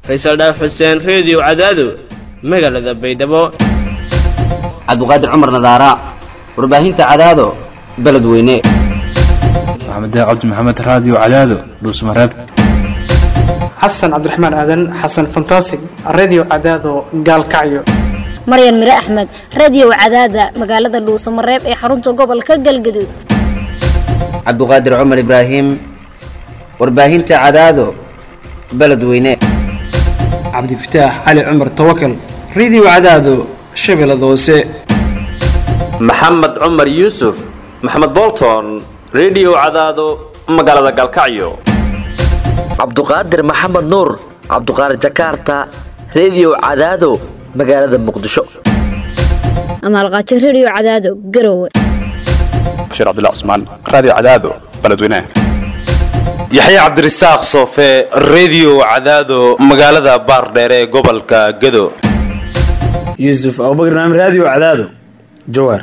faysal dhaaf xuseen reediyo cadaado magaalada baydhabo cabduqaadir cumar nadaara warbaahinta cadaado beledweyne maxamed cabdi maxamed raadiyo cadaado dhuusmareeb xasan cabdiraxmaan aadan xasan fantasig redio cadaado gaalkacyo maryan mire axmed radio cadaada magaalada dhuusamareeb ee xarunta gobolka galgaduud cabduqaadir cumar ibraahim warbaahinta cadaado beledweyne cabdifataax cali cumar tawakal redio cadaado shabeellada hoose maxamed cumar yuusuf maxamed bolton redio cadaado magaalada gaalkacyo cabduqaadir maxamed nuur cabduqaadir jakarta redio cadaado magaalada muqdisho amaalqaajo radio cadaado garowe bashiir cabdilla cusmaan raadiyo cadaado beledweynaha yaxya cabdirasaaq soofe redio cadaado magaalada baardheere ee gobolka gado yuusuf abubakar naam raadiyo cadaado jawaar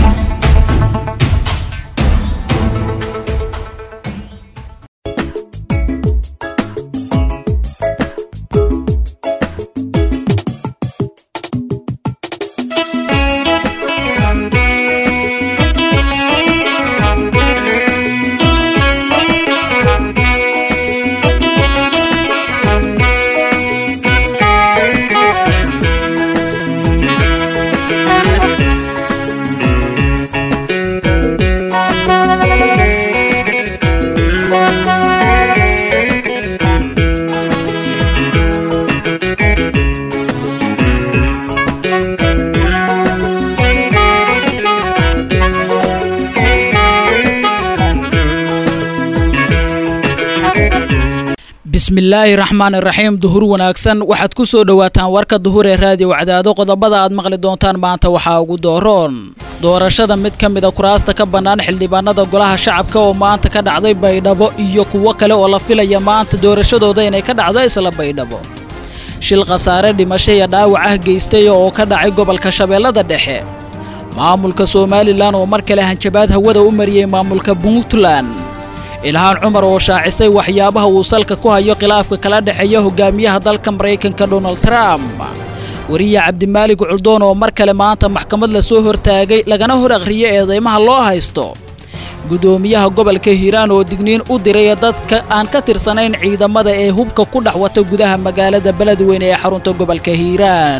bismillaahi raxmaani raxiim duhur wanaagsan waxaad ku soo dhowaataan warka duhur ee raadiyo cadaado qodobada aad maqli doontaan maanta waxaa ugu dooroon doorashada mid ka mida kuraasta ka bannaan xildhibaanada golaha shacabka oo maanta ka dhacday baydhabo iyo kuwo kale oo la filaya maanta doorashadooda inay ka dhacdo isla baydhabo shil khasaare dhimasho iyo dhaawac ah geystay oo ka dhacay gobolka shabeellada dhexe maamulka somalilan oo mar kale hanjabaad hawada u mariyey maamulka puntland ilhaan cumar oo shaacisay waxyaabaha uu salka ku hayo khilaafka kala dhexeeya hogaamiyaha dalka maraykanka donald trump wariya cabdimaalig culdoon oo mar kale maanta maxkamad la soo hortaagay lagana hor akhriyo eedeymaha loo haysto gudoomiyaha gobolka hiiraan oo digniin u diray dadka aan ka tirsanayn ciidamada ee hubka ku dhex wata gudaha magaalada beledweyne ee xarunta gobolka hiiraan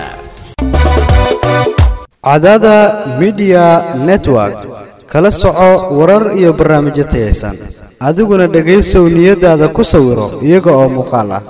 cadaada midiya network kala soco warar iyo barnaamijyo tayaysan adiguna dhegaysow niyadaada ku sawiro iyaga oo muuqaal ah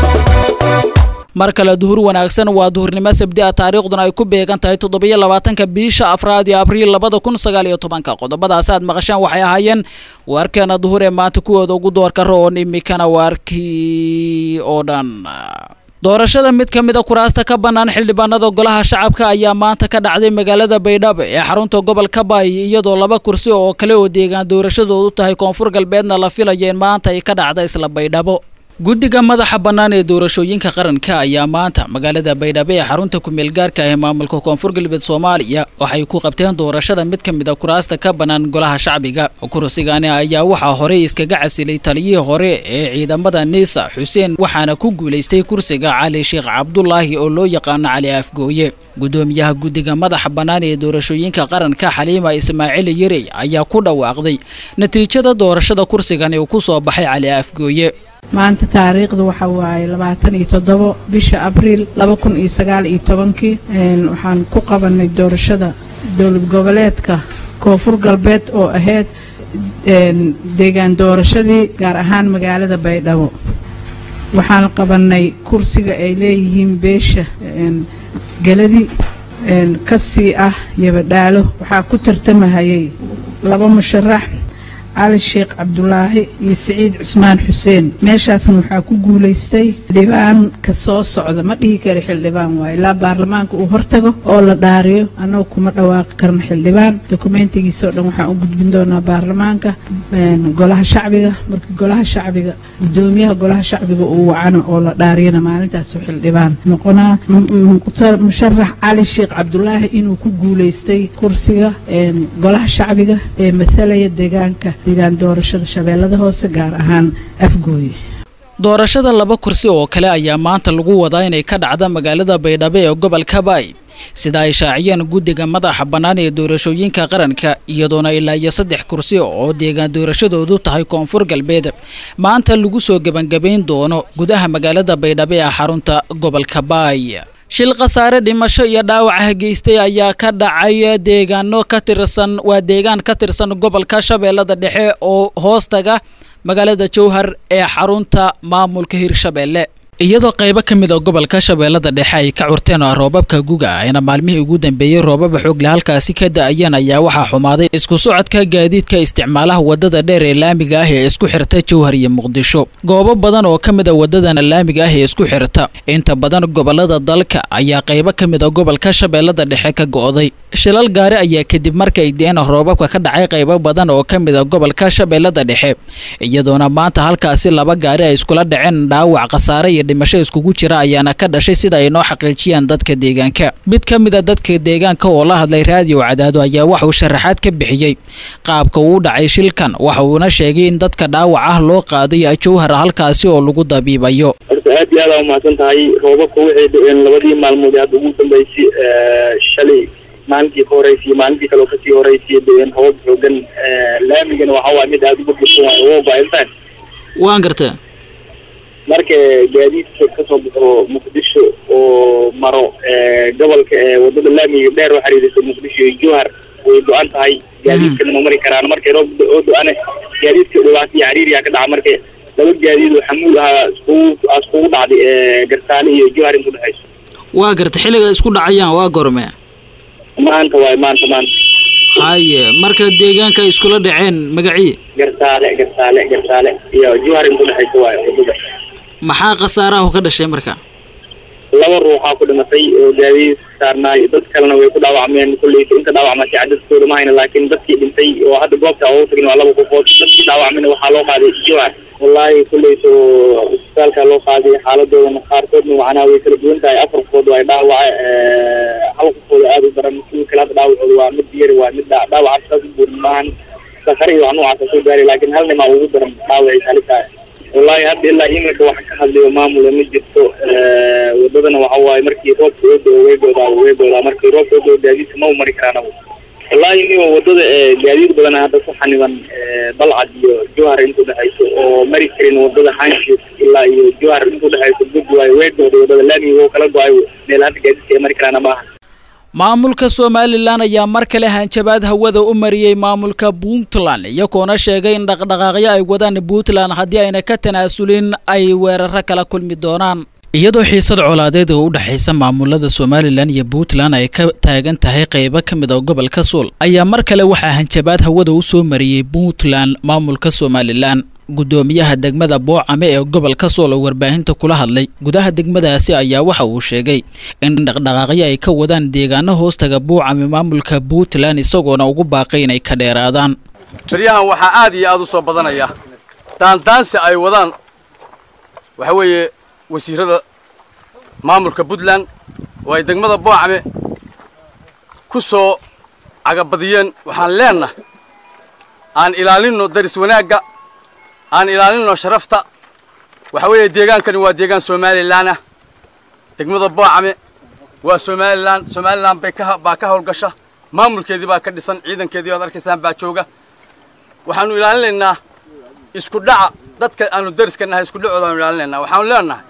mar kale duhur wanaagsan waa duhurnimo sabdi a taariikhduna ay ku beegan tahay toddobiyo labaatanka bisha afraad iyo abriil labada kun sagaal iyo tobanka qodobadaasi aad maqashaan waxay ahaayeen waarkeena duhur ee maanta kuwooda ugu doorka roon imikana waarkii oo dhan doorashada mid ka mida kuraasta ka bannaan xildhibaanada golaha shacabka ayaa maanta ka dhacday magaalada baydhabo ee xarunta gobolka baay iyadoo laba kursi oo kale oo deegaan doorashadoodu tahay koonfur galbeedna la filaya in maanta ay ka dhacda isla baydhabo guddiga madaxa bannaan ee doorashooyinka qaranka ayaa maanta magaalada baydhabo ee xarunta kumeel gaarka ah ee maamulka koonfur galbeed soomaaliya waxay ku qabteen doorashada mid ka mid a kuraasta ka bannaan golaha shacbiga kursigani ayaa waxaa horey iskaga casilay taliyihii hore ee ciidamada niisa xuseen waxaana ku guulaystay kursiga cali sheekh cabdulaahi oo loo yaqaano cali afgooye gudoomiyaha guddiga madaxa bannaan ee doorashooyinka qaranka xaliima ismaaciil yerey ayaa ku dhawaaqday natiijada doorashada kursigani uu ku soo baxay cali afgooye maanta taariikhda waxa waaye labaatan iyo toddobo bisha abriil laba kun iyo sagaal iyo tobankii waxaan ku qabanay doorashada dowlad goboleedka koonfur galbeed oo ahayd deegaan doorashadii gaar ahaan magaalada baydhabo waxaan qabanay kursiga ay leeyihiin beesha geladi kasii ah yabadhaalo waxaa ku tartamahayay laba musharax cali sheekh cabdulaahi iyo siciid cusmaan xuseen meeshaasna waxaa ku guulaystay xildhibaanka soo socda ma dhihi kara xildhibaan waaye ilaa baarlamaanka uu hortago oo la dhaariyo annagu kuma dhawaaqi karno xildhibaan dokumentigiisao dhan waxaan u gudbin doonaa baarlamaanka golaha shacbiga markii golaha shacbiga gudoomiyaha golaha shacbiga uu wacano oo la dhaariyana maalintaas xildhibaan noqonaa musharax cali sheekh cabdulaahi inuu ku guulaystay kursiga golaha shacbiga ee matalaya deegaanka deegaan doorashada shabeellada hoose gaar ahaan afgooye doorashada laba kursi oo kale ayaa maanta lagu wadaa inay ka dhacda magaalada baydhabo ee gobolka baay sida ay shaaciyeen guddiga madaxa bannaan ee doorashooyinka qaranka iyadoona ilaa iyo saddex kursi oo deegaan doorashadoodu tahay koonfur galbeed maanta lagu soo gebangebayn doono gudaha magaalada baydhabo ee xarunta gobolka baay shil khasaare dhimasho iyo dhaawaca geystay ayaa ka dhacay deegaano ka tirsan waa deegaan ka tirsan gobolka shabeellada dhexe oo hoostaga magaalada jowhar ee xarunta maamulka hirshabeelle iyadoo qaybo ka mid a gobolka shabeellada dhexe ay ka curteen roobabka guga ayna maalmihii ugu dambeeyey roobaba xoogle halkaasi ka da-ayeen ayaa waxaa xumaaday isku socodka gaadiidka isticmaalaha wadada dheer ee laamiga ah ee isku xirta jowhar iyo muqdisho goobo badan oo ka mid a wadadan laamiga ah ee isku xirta inta badan gobolada dalka ayaa qaybo ka mid a gobolka shabeellada dhexe ka go'day shilal gaari ayaa kadib markay deen roobabka ka dhacay qaybo badan oo ka mid a gobolka shabeellada dhexe iyadoona maanta halkaasi laba gaari ay iskula dhaceen dhaawac khasaare iyo dhimasho iskugu jira ayaana ka dhashay sida ay noo xaqiijiyaan dadka deegaanka mid ka mid a dadka deegaanka oo la hadlay raadiyo cadaado ayaa waxa uu sharaxaad ka bixiyey qaabka uu dhacay shilkan waxa uuna sheegay in dadka dhaawac ah loo qaaday jowhar halkaasi oo lagu dabiibayo horta aad iyo aad aa umahadsan tahay roobabka waxay dhaceen labadii maalmood ee hadda ugu dambeysay shalay maalintii ka horeysay iyo maalintii kale oo kasii horeysay dhaceen roobab xoogan laamigana waxa waay mid aada uga dirsan waayo wooba intaan waan gartaa marka gaadiidka kasoo baxo muqdisho oo maro gobolka wadada laamiga dheer oo xiriirisa muqdisho iyo jowhar way go-an tahay gaadiidkana ma mari karaan markay roob oo do-ane gaadiidka dhibaato iyo cariiriyaa ka dhaca marka laba gaadiid oo xamuul ahaa iskugu iskugu dhacday garsaale iyo jowhar inta udhexayso waa garta xilliga isku dhacayaan waa gorme maanta waay maanta maanta haye marka deegaanka ay iskula dhaceen magacii garsaale garsaale garsaale iyo jowhar inta udhexayso waay wadada maxaa khasaaraha ka dhashay marka laba ruuxaa ku dhimatay oo gaadiid saarnaay dad kalena way ku dhaawacmeen kulleysa inta dhaawacmatay cadadkooda ma hayna laakiin dadkii dhintay oo hadda goobta ugu tagin waa laba qofood dadkii dhaawacmayna waxaa loo qaaday jowhar wallaahi kulleysa isbitaalka loo qaaday xaaladoodana qaarkoodna macnaha way kala duwan tahay afar qofood waa dhaawaca hal qofooda aada u daran kuwii kale hadda dhaawacooda waa mid yar waa mid dhaawaca saas u buurin maahan sakare iyo wax noocaasa soo gaaray laakiin hal nimaa ugu daran dhaawacay halisa wallaahi hadda ilaa iminka wax ka hadlayo maamula ma jirto wadadana waxa waaye markii roobka oo doo way goodaa way goodaa markii roobka oo doo gaadiidka ma u mari karaan agu wallaahi niyo wadada gaadiid badan hadda ku xaniban balcad iyo jowhar inta udhexayso oo mari karin wadada hanshiis ilaa iyo jowhar inta udhexayso gud waayo way gooday wadada laamiga oo kala go-ay meel hadda gaadiidka ay mari karaan maaha maamulka somalilan ayaa mar kale hanjabaad hawada u mariyey maamulka puntland iyagoona sheegay in dhaqdhaqaaqyo ay wadaan puntland haddii ayna ka tanaasulin ay weeraro kala kulmi doonaan iyadoo xiisad colaadeed oo u dhexaysa maamulada somalilan iyo puntland ay ka taagan tahay qaybo ka mid a gobolka suul ayaa mar kale waxaa hanjabaad hawada u soo mariyey puntland maamulka somalilan guddoomiyaha degmada boocame ee gobolka sool oo warbaahinta kula hadlay gudaha degmadaasi ayaa waxa uu sheegay in dhaqdhaqaaqyo ay ka wadaan deegaano hoostaga boocame maamulka puntland isagoona ugu baaqay inay ka dheeraadaan baryahan waxaa aad iyo aad u soo badanaya daandaansi ay wadaan waxa weeye wasiirada maamulka puntland oo ay degmada boocame ku soo cagabadiyeen waxaan leennahay aan ilaalinno daris wanaagga aan ilaalinno sharafta waxa weeye deegaankani waa deegaan somalilan ah degmada boocame waa somalilan somalilan bay ka baa ka howlgasha maamulkeedii baa ka dhisan ciidankeedii oad arkaysaan baa jooga waxaanu ilaalinaynaa isku dhaca dadka aanu dariska nahay isku dhacooda aanu ilaalinaynaa waxaanu leenahay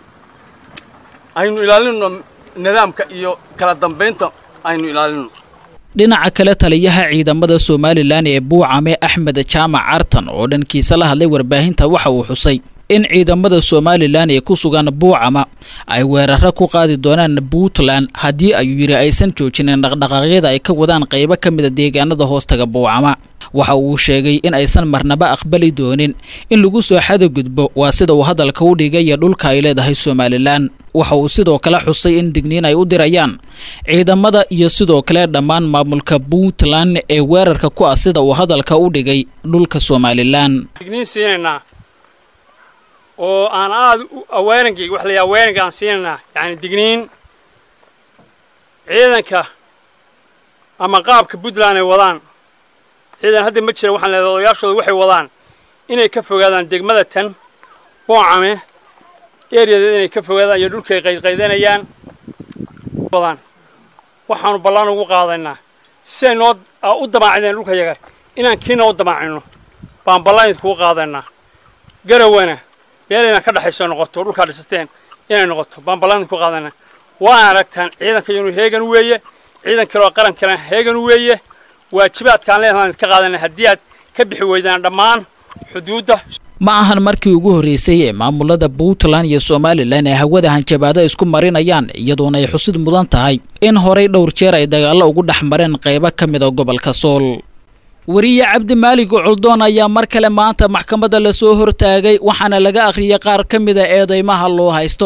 aynu ilaalinno nidaamka iyo kala dambaynta aynu ilaalinno dhinaca kale taliyaha ciidamada somalilan ee buucame axmed jaamac cartan oo dhankiisa la hadlay warbaahinta waxa uu xusay in ciidamada somalilan ee ku sugan buucama ay weeraro ku qaadi doonaan puntland haddii ayuu yidhi aysan joojinin dhaqdhaqaaqyada ay ka wadaan qaybo ka mida deegaanada hoostaga buucama waxa uu sheegay in aysan marnaba aqbali doonin in lagu soo xadagudbo waa sida uu hadalka u dhigaya dhulka ay leedahay somalilan waxa uu sidoo kale xusay in digniin ay u dirayaan ciidamada iyo sidoo kale dhammaan maamulka puntland ee weerarka ku ah sida uu hadalka u dhigay dhulka somalilan digniin siinaynaa oo aan aada awaarankii wax la awaaranka aan siinaynaa yacni digniin ciidanka ama qaabka puntland ay wadaan ciidan hadda ma jira waxaan leedahay odayaashooda waxay wadaan inay ka fogaadaan degmada tan boocame eryadeeda inay ka fogaadaan iyo dhulkay qaydqaydanayaan badan waxaanu ballan ugu qaadaynaa siday noo u damaacideen dhulka yaga inaan kiina u damaacino baan ballan idinkugu qaadaynaa garawana meel inaan ka dhexayso noqoto dhulkaa dhisateen inay noqoto baan ballan idinku qaadaynaa waana aragtaan ciidanka inuu heegan weeye ciidan kale oo qaran kale heegan weeye waajibaadkaan leedahaan idinka qaadanay haddii aad ka bixi weydaan dhammaan xuduudda ma ahan markii ugu horreysay ee maamulada puntland iyo somalilan ay hawada hanjabaado isku marinayaan iyadoona ay xusid mudan tahay in horey dhowr jeer ay dagaallo ugu dhex mareen qaybo ka mid a gobolka sool wariye cabdi maalig culdoon ayaa mar kale maanta maxkamadda lasoo hortaagay waxaana laga akhriyay qaar ka mid a eedeymaha loo haysto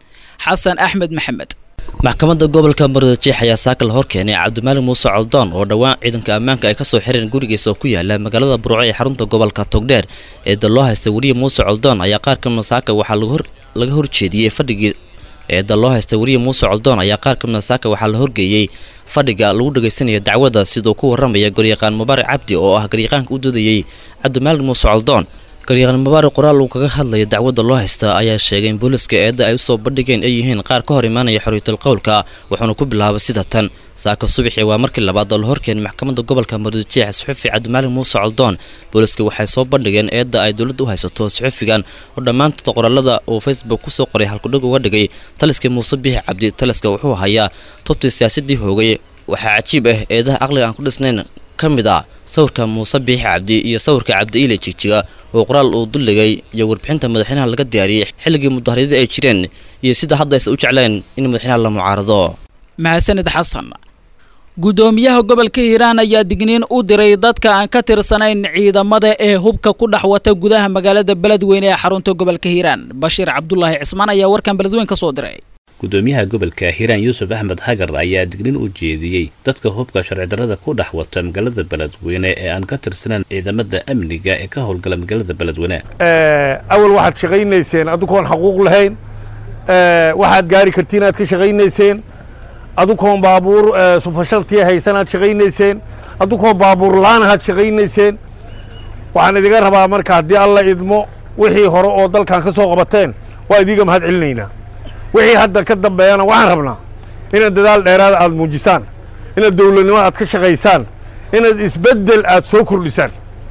xasan axmed maxamed maxkamadda gobolka murudajeex ayaa saaka la hor keenay cabdimaalig muuse coldoon oo dhowaan ciidanka ammaanka ay kasoo xireen gurigiisa oo ku yaala magaalada burco ee xarunta gobolka togdheer eeda loo haystay wariye muuse coldoon ayaa qaar kamida saaka waxaa laga horjeediyey fadhigii eeda loo haystay wariye muuse coldoon ayaa qaar kamida saaka waxaa la horgeeyey fadhiga lagu dhageysanaya dacwadda siduu ku waramaya garyaqaan mubaarak cabdi oo ah garyaqaanka u doodayey cabdimaalig muuse coldoon garyaqaan mubaarak qoraal uu kaga hadlaya dacwadda loo haysta ayaa sheegay in booliska eedda ay usoo bandhigeen ay yihiin qaar ka hor imaanaya xorriyatul qowlka wuxuuna ku bilaabay sida tan saaka subaxii waa markii labaad oo la horkeenay maxkamadda gobolka murudajeex suxufi cabdimaalig muuse coldoon booliska waxay soo bandhigeen eedda ay dowladda u haysato suxufigan oo dhammaantood qoraalada uu facebook kusoo qoray halkudhig uga dhigay taliskii muuse biixi cabdi taliska wuxuu hayaa tubtii siyaasadii hoogay waxaa cajiib ah eedaha aqliga aan ku dhisnayn ka mid ah sawirka muuse biixi cabdi iyo sawirka cabdi iile jigjiga oo qoraal uu dulligay iyo warbixinta madaxweynaha laga diyaariyey xilligii mudahariyada ay jireen iyo sida hadda aysa u jecleen in madaxweynaha la mucaarado mahadsanid xasan guddoomiyaha gobolka hiiraan ayaa digniin u diray dadka aan ka tirsanayn ciidamada ee hubka ku dhex wata gudaha magaalada beledweyne ee xarunta gobolka hiiraan bashiir cabdulaahi cismaan ayaa warkan beledweyn ka soo diray gudoomiyaha gobolka hiiraan yuusuf axmed hagar ayaa dignin u jeediyey dadka hubka sharci darrada ku dhex wata magaalada beledweyne ee aan ka tirsanan ciidamada amniga ee ka howlgala magaalada beledweyne awal waxaad shaqaynayseen adukoon xaquuq lahayn waxaad gaari kartiin aad ka shaqaynayseen adukoon baabuur sufashaltiya haysanaad shaqaynayseen adukoon baabuur laanahaad shaqaynayseen waxaan idiga rabaa marka haddii alla idmo wixii hore oo dalkan ka soo qabateen waa idiga mahad celinaynaa wixii hadda ka dambeeyana waxaan rabnaa inaad dadaal dheeraada aad muujisaan inaad dowladnimo aad ka shaqaysaan inaad isbeddel aad soo kordhisaan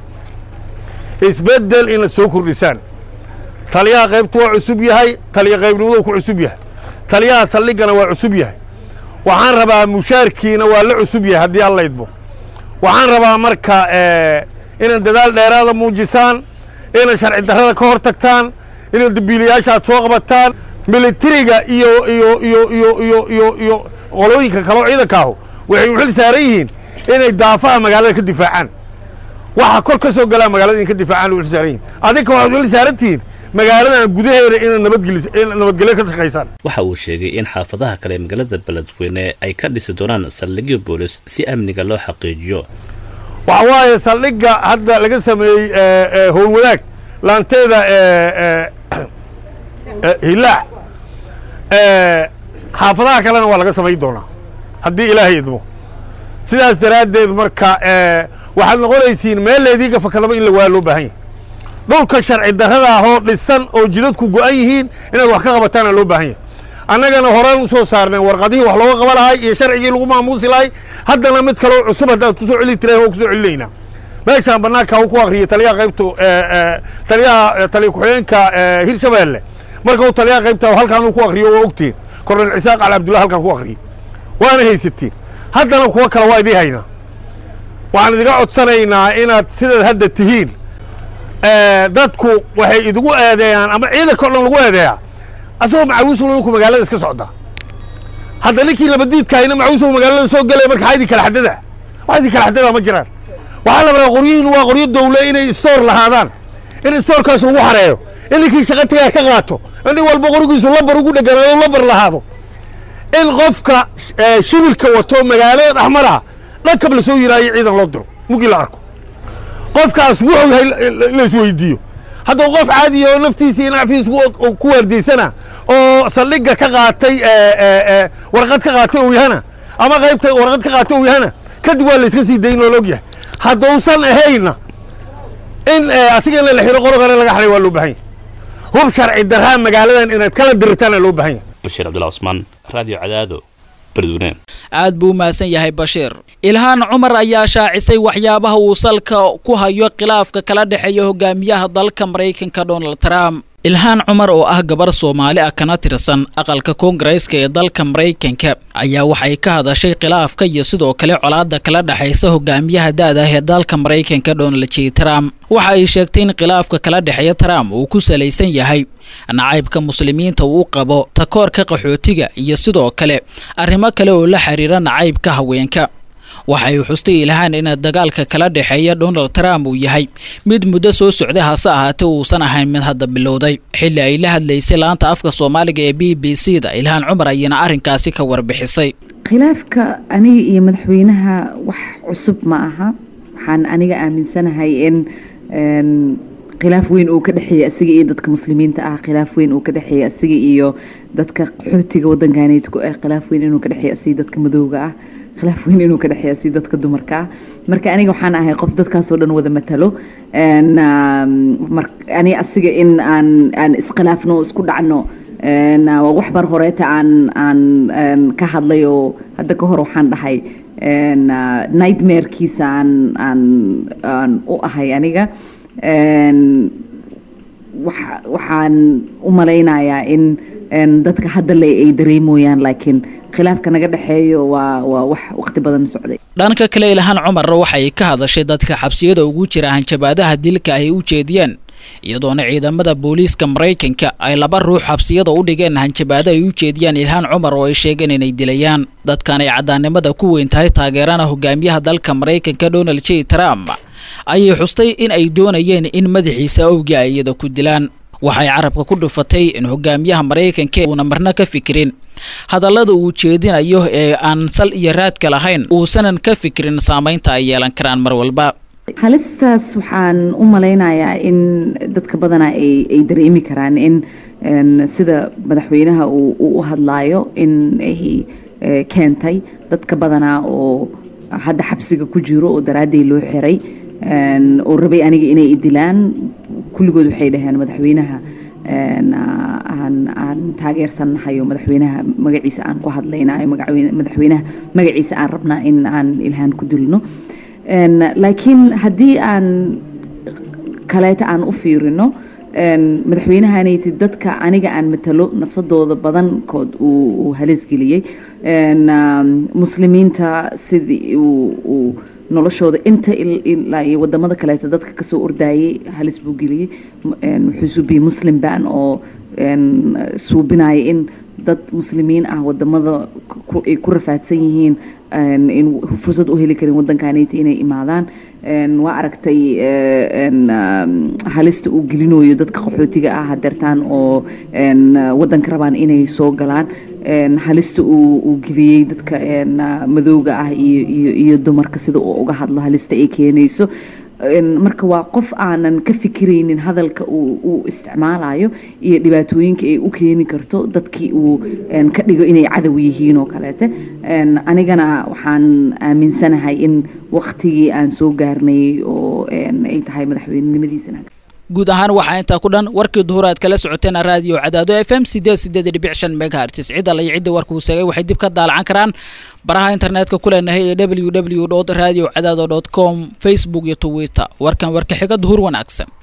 isbeddel inaad soo kordhisaan taliyaha qaybtu waa cusub yahay taliya qaybnimaduu ku cusub yahay taliyaha saldhigana waa cusub yahay waxaan rabaa mushaarkiina waa la cusub yahay haddii alla idmo waxaan rabaa marka inaad dadaal dheeraada muujisaan inaad sharci darrada ka hor tagtaan inaad dambiilayaasha aad soo qabataan militariga iyo iyo iyo iyo iyo iyo iyo qolooyinka kaleo ciidankaahu waxay u xil saaran yihiin inay daafaha magaalada ka difaacaan waxa kor ka soo galaa magaalada in ka difaacaan u xil saaran yihin adinka waxaad u xil saaran tihiin magaaladan gudaheeda inaad nabadgelis nabadgelyo ka shaqaysaan waxa uu sheegay in xaafadaha kale ee magaalada beledweyne ay ka dhisi doonaan saldhigyo boolis si amniga loo xaqiijiyo waxa waaye saldhigga hadda laga sameeyey howlwadaag laanteeda hilaac xaafadaha kalena waa laga samayn doonaa haddii ilaahay idmo sidaas daraaddeed marka waxaad noqonaysiin meel leediiga fakadaba in la waa loo baahan yahay dhulka sharci darrada ahoo dhisan oo jidadku go'an yihiin inaad wax ka qabataana loo baahan yahay annagana horaan u soo saarnay warqadihii wax looga qaba lahay iyo sharcigii lagu maamuusi lahay haddana mid kaleo cusub haddaad ku soo celi tireen waa ku soo celinaynaa meeshaan bannaanka uu ku akhriyey taliyaha qaybtu taliyaha taliya ku-xigeenka hirshabeelle marka uu taliyaha qaybta halkaan uu ku akhriyo waa ogtiin kornel cisaaq cali abdullahi halkaan ku akhriyey waana haysatiin haddana kuwo kale waa idii haynaa waxaan idiga codsanaynaa inaad sidaad hadda tihiin dadku waxay idigu eedeeyaan ama ciidanka o dhan lagu eedeeyaa asagoo macawisul ninku magaalada iska socda hadda ninkii labadiidkaayna macawisul magaalada soo gelaya marka xaa idin kala xadada wax idin kala xadada ma jiraan waxaa la rabaa qoryihiin waa qoryo dawle inay stoor lahaadaan in stoorkaas lagu xareeyo in ninkii shaqa tagaa ka qaato in nin walba qorigiisu labar ugu dheganaado labar lahaado in qofka shibilka wato magaalada dhexmaraha dhankab la soo yiraayo ciidan loo diro mugii la arko qofkaas wuxuu yahay laisweydiiyo hadduu qof caadiya oo naftiisa iyo nacfiisa ku waardiysana oo saldhigga ka qaatay warqad ka qaatay uu yahana ama qaybta warqad ka qaatay uu yahana kadib waa layska sii dayn oo la og yahay hadduusan ahayna in asiga in la xiro qorogana laga xaray waa loo baahan yahay hub sharci darraa magaaladan inaad kala diritaana loo baahan yahay bashiir cabdullah cusmaan radio cadaado beledweyne aad buu u mahadsan yahay bashiir ilhaan cumar ayaa shaacisay waxyaabaha uu salka ku hayo khilaafka kala dhexeeya hogaamiyaha dalka maraykanka donald trump ilhaan cumar oo ah gabar soomaali ah kana tirsan aqalka koongareeska ee dalka maraykanka ayaa waxay ka hadashay khilaafka iyo sidoo kale colaada kala dhexaysa hogaamiyaha da-da ah ee dalka maraykanka donald j trump waxa ay sheegtay in khilaafka kala dhexeeya trump uu ku salaysan yahay nacaybka muslimiinta uu qabo takoorka qaxootiga iyo sidoo kale arrimo kale oo la xiriira nacaybka haweenka waxay xustay ilhaan in dagaalka kala dhexeeya donald trump uu yahay mid muddo soo socday hase ahaatee uusan ahayn mid hadda bilowday xilli ay la hadlaysay laanta afka soomaaliga ee b b c da ilhaan cumar ayana arrinkaasi ka warbixisay khilaafka aniga iyo madaxweynaha wax cusub ma aha waxaan aniga aaminsanahay in khilaaf weyn uu ka dhexeeya isaga iyo dadka muslimiinta ah khilaaf weyn uu ka dhexeeya isaga iyo dadka qaxootiga wadankaaneytku ah khilaaf weyn inuu ka dhexeeya isaga dadka madowga ah khilaaf weyn inuu ka dhexeeya si dadka dumarka ah marka aniga waxaan ahay qof dadkaasoo dhan wada matalo ani asiga in aan aan iskhilaafno isku dhacno wax bar horeeta aan aan ka hadlay oo hadda ka hor waxaan dhahay nightmarekiisa aan aan aan u ahay aniga waxaan u malaynayaa in dadka hadda le ay dareemoyaan laakiin khilaafka naga dhexeeyo waa waa wax waqti badan socday dhanka kale ilhaan cumar waxay ka hadashay dadka xabsiyada ugu jira hanjabaadaha dilka ay u jeediyeen iyadoona ciidamada booliiska maraykanka ay laba ruux xabsiyada u dhigeen hanjabaado ay u jeediyaan ilhaan cumar oo ay sheegeen inay dilayaan dadkan ay caddaannimada ku weyn tahay taageerana hogaamiyaha dalka maraykanka donald j trump ayay xustay in ay doonayeen in madaxiisa awgii ay iyada ku dilaan waxay carabka ku dhufatay in hogaamiyaha maraykanka uuna marna ka fikirin hadallada uu jeedinayo ee aan sal iyo raadka lahayn uusanan ka fikirin saamaynta ay yeelan karaan mar walba halistaas waxaan u malaynayaa in dadka badanaa ay ay dareemi karaan in sida madaxweynaha uu u hadlaayo in ay keentay dadka badanaa oo hadda xabsiga ku jiro oo daraaday loo xiray oo rabay aniga inay idilaan kulligood waxay dhaheen madaxweynaha aan aan taageersannahay oo madaxweynaha magaciisa aan ku hadlaynayo madaxweynaha magaciisa aan rabnaa in aan ilhaan ku dilno laakiin haddii aan kaleeta aan u fiirino madaxweynahanaytid dadka aniga aan matalo nafsadooda badankood uu halisgeliyey muslimiinta sidii uu noloshooda inta ilaa iyo wadamada kaleeta dadka kasoo ordaayay halis buu geliyey wuxuu suubiyey muslim ban oo suubinaya in dad muslimiin ah wadamada ay ku rafaadsan yihiin in fursad u heli karin wadankanayta inay imaadaan waa aragtay halista uu gelinayo dadka qaxootiga ah hadeertaan oo wadanka rabaan inay soo galaan halista uu geliyey dadka madowga ah iyo iyo dumarka sida uu uga hadlo halista ay keenayso marka waa qof aanan ka fikiraynin hadalka uu isticmaalayo iyo dhibaatooyinka ay u keeni karto dadkii uu ka dhigo inay cadow yihiin oo kaleete anigana waxaan aaminsanahay in waktigii aan soo gaarnay oo ay tahay madaxweynenimadiisana guud ahaan waxaa intaa ku dhan warkii duhur aad kala socoteen raadiyo cadaado f m sideed sideed dhibic shan megahertis cid alla iyo ciddii warkuu seegay waxay dib ka daalacan karaan baraha internetka ku leenahay ee w w dot radio cadaado dot com facebook iyo twitter warkan warka xiga duhur wanaagsan